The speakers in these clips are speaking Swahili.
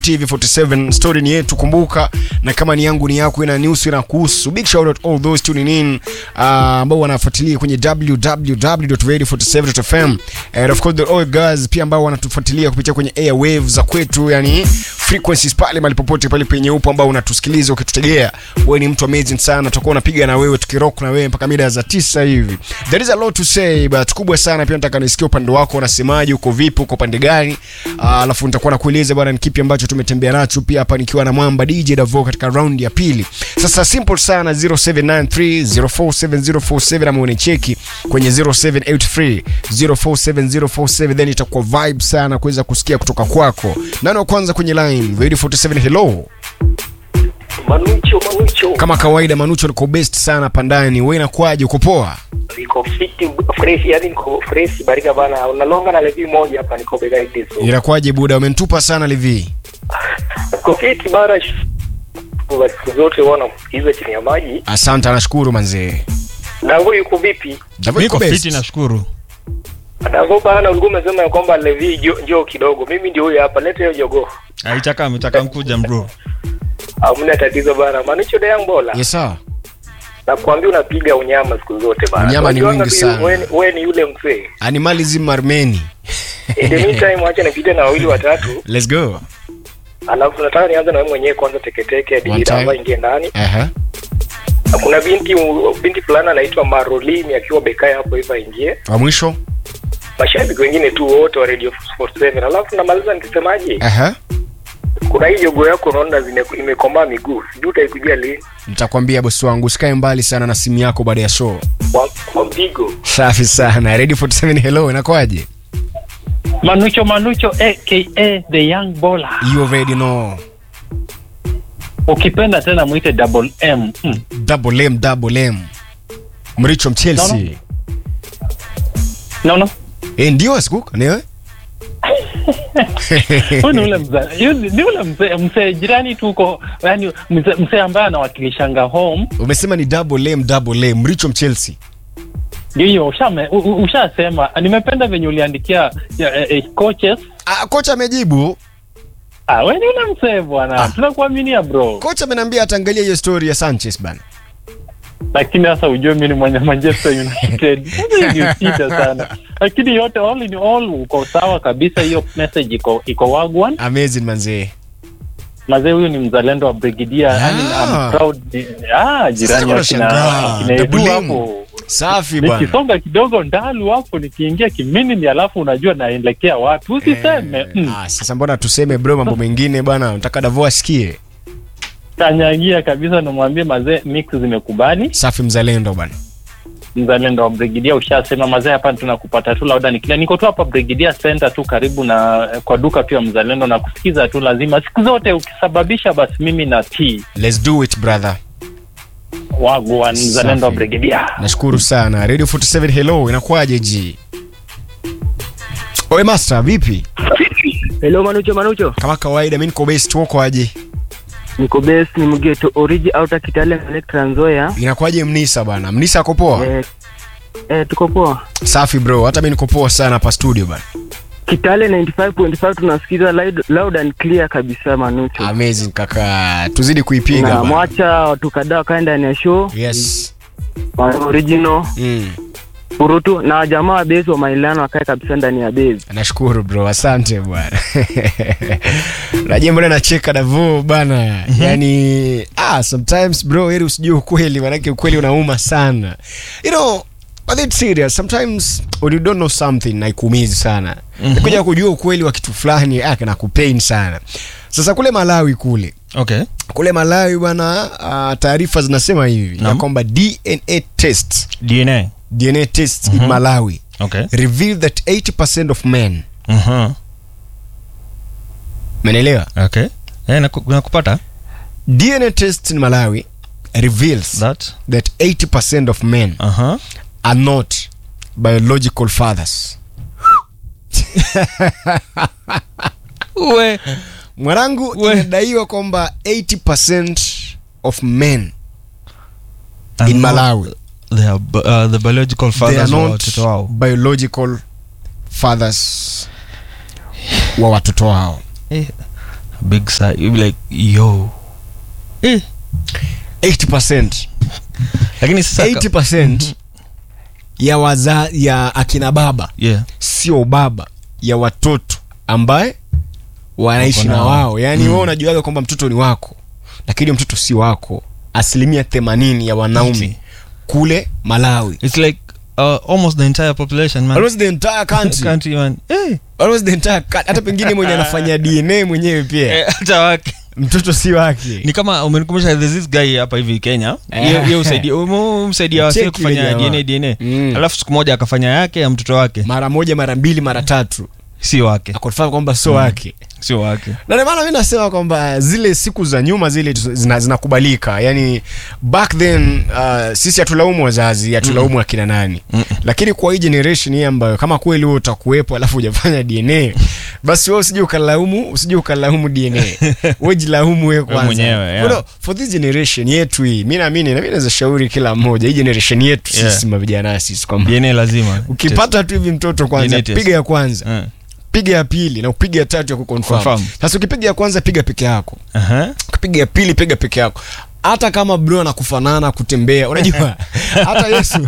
TV47 story ni yetu, kumbuka, na kama ni yangu ni yako, ina news ina kuhusu. Big shout out all those tuning in uh, ambao wanafuatilia kwenye www.radio47.fm and of course the all guys pia ambao wanatufuatilia kupitia kwenye airwaves za kwetu, yani frequencies pale mahali popote pale penye upo ambao unatusikiliza ukitutegea, wewe ni mtu amazing sana, tutakuwa unapiga na wewe tukirock na wewe mpaka mida za tisa hivi. There is a lot to say but kubwa sana pia nataka nisikie upande wako, unasemaje, uko vipi, uko pande gani? Uh, alafu nitakuwa nakueleza bwana ni kipi ambacho tumetembea nacho pia hapa nikiwa na mwamba DJ Davo katika round ya pili. Sasa simple sana 0793047047 ama unicheki kwenye 0783 047047 then itakuwa vibe sana kuweza kusikia kutoka kwako. Nani wa kwanza kwenye line? Radio 47 hello. Manucho, Manucho. Kama kawaida Manucho niko best sana pandani. Wewe inakuaje? Uko poa? Niko fit fresh, yani niko fresh barika bana. Unalonga na levi moja hapa niko bega hivi so. Inakuaje buda? Umenitupa sana Levi. Niko fit bara. Kwa siku zote wana hizo chini ya maji. Asante, nashukuru manzee. Dango yuko vipi? Davo iko Niko best. fiti nashukuru. Dango bana, ulikuwa umesema ya kwamba levi jo- njoo kidogo. Mimi ndio huyo hapa. Leta hiyo jogo. Aitaka ametaka mkuja bro. Hamna tatizo bana. Manucho de yangu bola. Yes sir. Nakwambia unapiga unyama siku zote bana. Unyama ni Unajua mwingi tu sana. Wewe wewe ni yule mzee. Animalism Armeni. In the meantime, acha nipite na wawili watatu. Let's go. Alafu nataka nianze na wewe mwenyewe kwanza teketeke One hadi time. ambayo ingie ndani. Aha. Na kuna binti binti fulani anaitwa Marolini akiwa bekai hapo hivyo aingie. Wa mwisho? Mashabiki wengine tu wote wa Radio 47. Alafu namaliza nikisemaje? Aha. Kuna hii jogo yako unaona zime- imekomaa miguu. Sijui utaikujia lini. Nitakwambia bosi wangu usikae mbali sana na simu yako baada ya show. Kwa, kwa mpigo. Safi sana. Radio 47 hello, inakuaje? Manucho Manucho aka the young bowler. You already know. Ukipenda tena mwite double M. Mm. Double M, double M. Mricho Mchelsea. No, No no. Eh, ndio asikuka ni wewe? Huyu ni ule mzee, yu- ni ule mzee mzee jirani tuko, yani mzee mzee ambaye anawakilishanga home. Umesema ni double M, double M. Mricho Mchelsea. Ndio hiyo ushame- u- u- ushasema. Nimependa venye uliandikia ya, eh, eh, coaches. Ah, kocha amejibu. Ah, wewe ni ule mzee bwana. Ah. Tunakuaminia bro. Kocha ameniambia ataangalia hiyo story ya Sanchez bana. Lakini sasa ujue mimi ni mwenye Manchester United. Sasa hiyo ni shida sana. Lakini yote all in all uko sawa kabisa, hiyo message iko iko wagwan. Amazing manzee. mazee huyu ni mzalendo wa brigidia yani Ah. I'm proud ah jirani Sasa akina unashangaa. akina Edu Double M. hapo Safi bana. nikisonga kidogo ndalu hapo nikiingia kiminini alafu unajua naelekea wapi usiseme Eh, mm. ah, sasa mbona tuseme bro mambo mengine bwana nataka Davo asikie tanyangia kabisa namwambie mazee mix zimekubali safi mzalendo bwana mzalendo wa brigidia ushasema mazee hapa tunakupata tu lauda nikila niko tu hapa brigidia center tu karibu na kwa duka tu ya mzalendo na kusikiza tu lazima siku zote ukisababisha basi mimi na t let's do it brother wagwan mzalendo wa Safi. brigidia nashukuru sana radio 47 hello inakuwaje ji oe master vipi Hello Manucho Manucho. kama kawaida mi niko best wako aje Niko best ni mgeto origi outa Kitale Connect Trans Nzoia. inakuwaje mnisa bana mnisa ako poa Eh, eh, tuko poa. safi bro hata mi niko poa sana hapa studio bana Kitale 95.5 tunasikiza loud, loud and clear kabisa Manucho. amazing kaka tuzidi kuipiga na bana. mwacha watu kadhaa wakae ndani ya show yes wa original mm. Urutu na jamaa wa base wa Mailano wakae kabisa ndani ya base. nashukuru bro asante bwana najua mbona nacheka davo bana yani ah, sometimes bro heri usijue ukweli manake ukweli unauma sana you know but it's serious sometimes when you don't know something naikuumizi sana mm-hmm. kuja kujua ukweli wa kitu fulani ah, nakupain sana sasa kule malawi kule Okay. kule malawi bwana uh, taarifa zinasema hivi ya Naam. kwamba dna test DNA. dna test in malawi Okay. reveal that 80% of men Mhm. menelewa Okay. Eh, naku- nakupata DNA test in Malawi reveals that. that 80% of men Aha. are not biological fathers. We. Mwanangu, We. inadaiwa kwamba 80% of men And in not- Malawi They are b- uh, the biological they are fathers wa not watoto wao. biological fathers wa watoto wao. Eh, big sigh you be like yo eh 80% lakini sasa ka- 80% ya waza ya akina baba yeah sio baba ya watoto ambaye wanaishi Wako na nao. wao yaani Mm. wewe unajuaga kwamba mtoto ni wako lakini mtoto si wako asilimia 80 ya wanaume Iti. kule malawi it's like uh, almost the entire population man almost the entire country country man eh almost the entire country. hata pengine mwenye anafanya dna mwenyewe pia eh, hata wake mtoto si wake ni kama umenikumbusha there's this guy hapa hivi Kenya Eh. yeye yeye usaidia ume- umsaidia wase Cheki kufanya yule jamaa. DNA DNA Mm. alafu siku moja akafanya yake ya mtoto wake mara moja mara mbili mara tatu si wake akonfirm kwamba sio wake sio wake na ndio maana mi nasema kwamba zile siku za nyuma zile tu- zina- zinakubalika yani back then uh, sisi hatulaumu wazazi hatulaumu akina nani Mm. lakini kwa hii generation hii ambayo kama kweli wewe utakuwepo alafu hujafanya dna basi wewe usije ukalaumu usije ukalaumu dna wewe jilaumu wewe kwanza mwenyewe, yeah. You know, for this generation yetu hii mi naamini na mi naweza shauri kila mmoja hii generation yetu Yeah. sisi mavijana sisi kwamba DNA lazima ukipata tu hivi mtoto kwanza DNA test. piga ya kwanza Eh. piga ya pili na upiga ya tatu ya kuconfirm Confirm. sasa ukipiga ya kwanza piga peke yako Aha. ukipiga ya pili piga peke yako hata kama bro anakufanana kutembea unajua hata yesu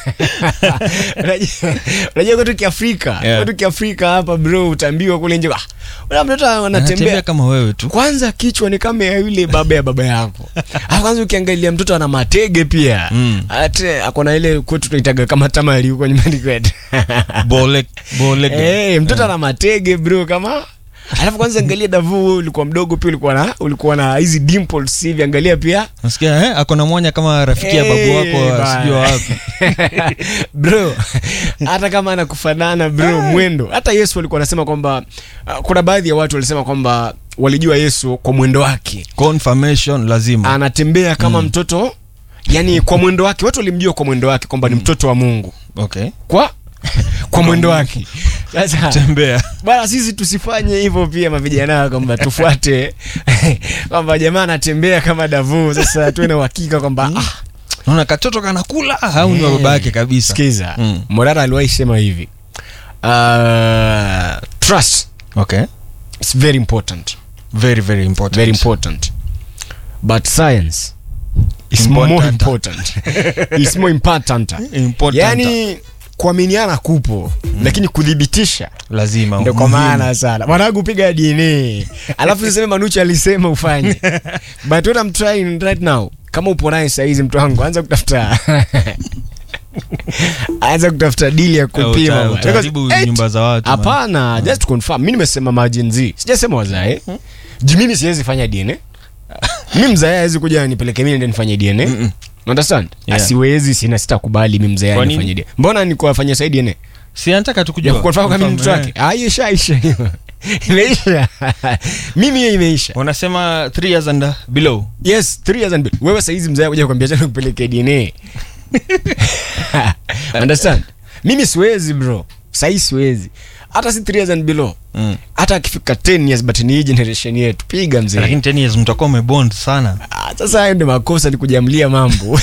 unajua- unajua kwetu kiafrika Yeah. kwetu kiafrika hapa bro utaambiwa kule nje "Ah, una mtoto anatembea anatembea kama wewe tu kwanza kichwa ni kama ya yule baba ya baba yako Alafu kwanza ukiangalia mtoto ana matege pia Mm. ate akona ile kwetu tunaitaga kama tamali huko nyumbani kwetu bole bole Eh, mtoto ana matege bro kama alafu kwanza angalia davu wewe ulikuwa mdogo pia ulikuwa na ulikuwa na hizi dimples hivi angalia pia nasikia eh ako na mwanya kama rafiki ya babu Eh, wako bana. sijui wa wapi bro hata kama anakufanana bro mwendo hata yesu alikuwa anasema kwamba uh, kuna baadhi ya watu walisema kwamba walijua yesu kwa mwendo wake confirmation lazima anatembea kama mtoto yani kwa mwendo wake watu walimjua kwa mwendo wake kwamba ni mtoto wa mungu okay kwa kwa mwendo wake sasa tembea bana sisi tusifanye hivyo pia mavijana kwamba tufuate kwamba jamaa anatembea kama davu sasa tuwe na uhakika kwamba ah, naona katoto kanakula au ni wa baba yake kabisa sikiza Mm. morara aliwahi sema hivi uh, trust okay is very important very very important very important but science is Important. more important is more important important yani kuaminiana kupo lakini kudhibitisha lazima ndo kwa muhimu. maana sana mwanangu piga dna alafu siseme manuchi alisema ufanye but what I'm trying right now kama upo naye sahizi mtu wangu anza kutafuta anza kutafuta dili ya Eh, kupima uta- bwana. utaharibu Because, eh, nyumba za watu man. hapana just to confirm mi nimesema majenzi sijasema wazae juu mimi siwezi fanya dna mi mzae awezi kuja nipeleke mimi ndio nifanye dna Mm-mm. understand Yeah. asiwezi sina sitakubali mi mzae Kwa nini? nifanye dna mbona nikuwafanyia sai dna si anataka tu ya kujua kuconfirm kama ni mtoto Confirm, wake ah hiyo ishaisha hiyo imeisha mimi hiyo imeisha eh. wanasema 3 years and uh, below yes three years and below. wewe saizi mzee kuja kuambia tena kupeleke dna understand mimi siwezi bro sahii siwezi hata si three years and below mm. hata akifika 10 years but ni hii generation yetu piga mzee lakini 10 years mtakuwa umebond sana Ah, sasa hayo ndio makosa ni kujamlia mambo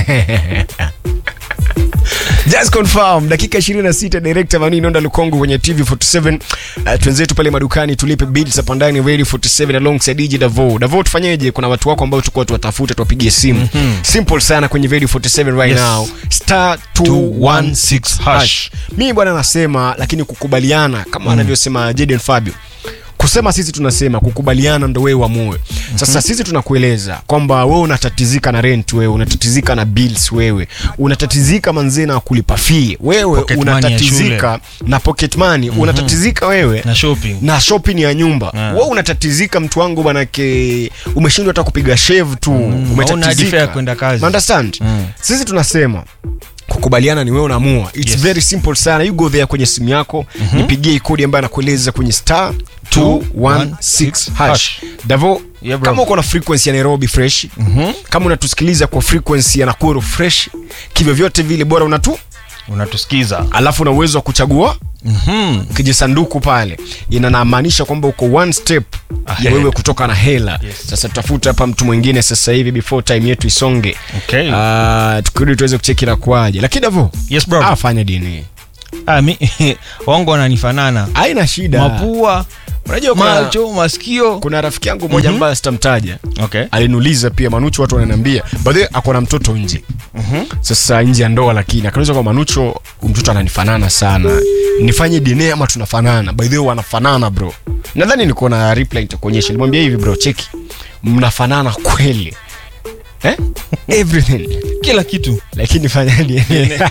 just confirm dakika 26 director Manu Inonda Lukongo kwenye TV 47 uh, twenzetu pale madukani tulipe bills hapa ndani Radio 47 alongside DJ Davo Davo tufanyeje kuna watu wako ambao tulikuwa tuwatafute tuwapigie simu simple sana kwenye Radio 47 right Yes. now star 216 hash mimi bwana nasema lakini kukubaliana kama anavyosema Jaden Fabio kusema sisi tunasema kukubaliana ndo wewe uamue sasa sisi tunakueleza kwamba wewe unatatizika na rent wewe unatatizika na bills wewe unatatizika manzee na kulipa fee wewe Pocket money ya unatatizika na pocket money unatatizika wewe na shopping na shopping ya nyumba Ah. wewe unatatizika mtu wangu manake umeshindwa hata kupiga shave tu hauna hadi fare ya kwenda kazi. understand Mm. sisi tunasema kukubaliana ni wewe unaamua its Yes. very simple sana you go there kwenye simu yako nipigie kodi ambayo anakueleza kwenye star 216 hash davo Yeah, bro. kama uko na frequency ya nairobi fresh kama unatusikiliza kwa frequency ya nakuru fresh kivyovyote vile bora unatu unatusikiza alafu una uwezo wa kuchagua Mhm. kijisanduku pale inanamaanisha kwamba uko one step ya Ahead. wewe kutoka na hela Yes. sasa tutafuta hapa mtu mwingine sasa hivi before time yetu isonge Okay. Ah, tukirudi tuweze kucheki na kuaje lakini davo yes bro ah, fanya dini ah, mi, wangu wananifanana haina shida mapua unajua kuna, macho masikio kuna rafiki yangu mmoja Mhm. ambaye sitamtaja okay. aliniuliza pia manucho watu wananiambia bahe ako na mtoto nje sasa nje ya ndoa lakini akaniuliza kwa manucho mtoto ananifanana sana nifanye dna ama tunafanana by the way wanafanana bro nadhani niko na reply nitakuonyesha nilimwambia hivi bro cheki mnafanana kweli eh? everything kila kitu lakini fanya dna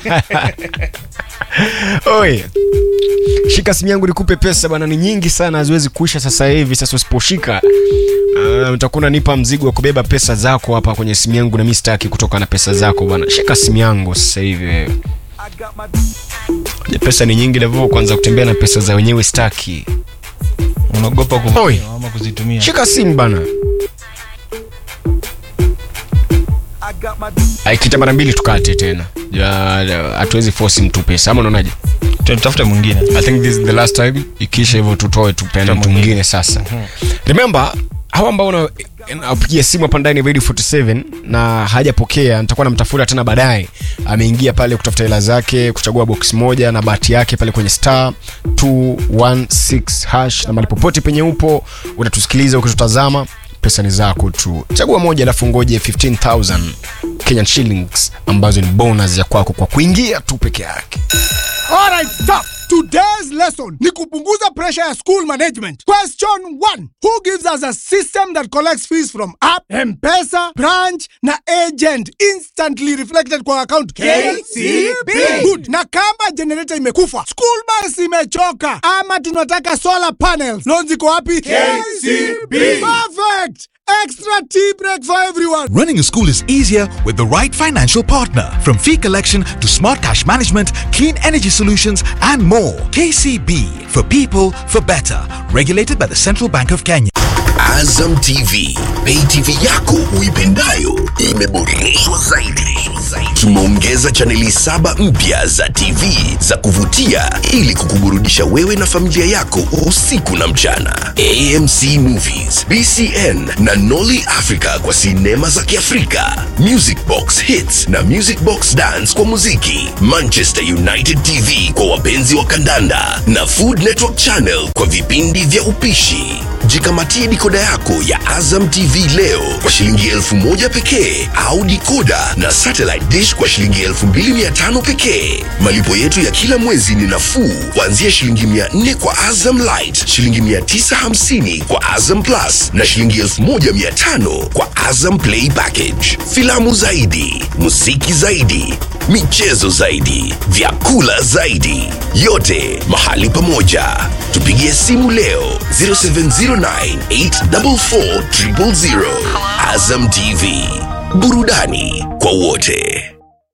oye shika simu yangu nikupe pesa bana ni nyingi sana haziwezi kuisha sasa hivi sasa usiposhika uh, utakuwa unanipa mzigo wa kubeba pesa zako hapa kwenye simu yangu na mi sitaki kutoka na pesa zako bana shika simu yangu sasa hivi wewe Je, pesa ni nyingi levo kwanza kutembea na pesa za wenyewe staki unaogopa Oi. kuv- ama kuzitumia shika simu bana aikita mara mbili tukate tena Ja, ja, hatuwezi force mtu pesa ama unaonaje tutafute mwingine i think this is the last time ikisha hivyo tutoe tupeane Tutoe mtu mwingine. mwingine sasa remember hawa ambao una- napigia simu hapa ndani ya radio 47 na hajapokea nitakuwa namtafuta tena baadaye ameingia pale kutafuta hela zake kuchagua box moja na bahati yake pale kwenye star 216 hash na mali popote penye upo unatusikiliza ukitutazama pesa ni zako tu chagua moja alafu ngoje 15000 kenyan shillings ambazo ni bonus ya kwako kwa kuingia tu peke yake Alright, stop. Today's lesson ni kupunguza pressure ya school management. Question 1. Who gives us a system that collects fees from app, M-Pesa, branch na agent instantly reflected kwa account? KCB. Good. Na kama generator imekufa, school bus imechoka ama tunataka solar panels. Loans iko wapi? KCB. Perfect. Extra tea break for everyone. Running a school is easier with the right financial partner. From fee collection to smart cash management, clean energy solutions, and more. KCB for people for better. Regulated by the Central Bank of Kenya. Azam TV, pay TV yako uipendayo imeboreshwa zaidi. Tumeongeza chaneli saba mpya za TV za kuvutia ili kukuburudisha wewe na familia yako usiku na mchana. AMC Movies, BCN na Nolly Africa kwa sinema za Kiafrika, Music Box Hits na Music Box Dance kwa muziki, Manchester United TV kwa wapenzi wa kandanda na Food Network Channel kwa vipindi vya upishi. Jikamatie dikoda yako ya Azam TV leo kwa shilingi elfu moja pekee au dikoda na satellite dish kwa shilingi elfu mbili mia tano pekee. Malipo yetu ya kila mwezi ni nafuu kuanzia shilingi mia nne kwa Azam Light, shilingi mia tisa hamsini kwa Azam Plus na shilingi elfu moja mia tano kwa Azam Play Package. Filamu zaidi, muziki zaidi, michezo zaidi, vyakula zaidi, yote mahali pamoja. Tupigie simu leo 0709844000. Azam TV, burudani kwa wote.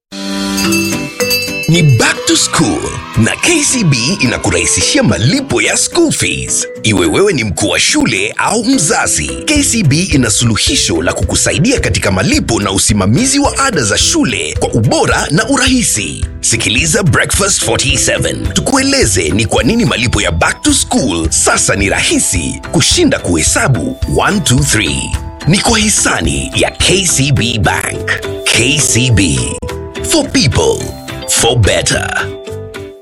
Ni back to school na KCB inakurahisishia malipo ya school fees. Iwe wewe ni mkuu wa shule au mzazi, KCB ina suluhisho la kukusaidia katika malipo na usimamizi wa ada za shule kwa ubora na urahisi. Sikiliza Breakfast 47 tukueleze ni kwa nini malipo ya back to school sasa ni rahisi kushinda kuhesabu 1 2 3. Ni kwa hisani ya KCB Bank. KCB for people for better.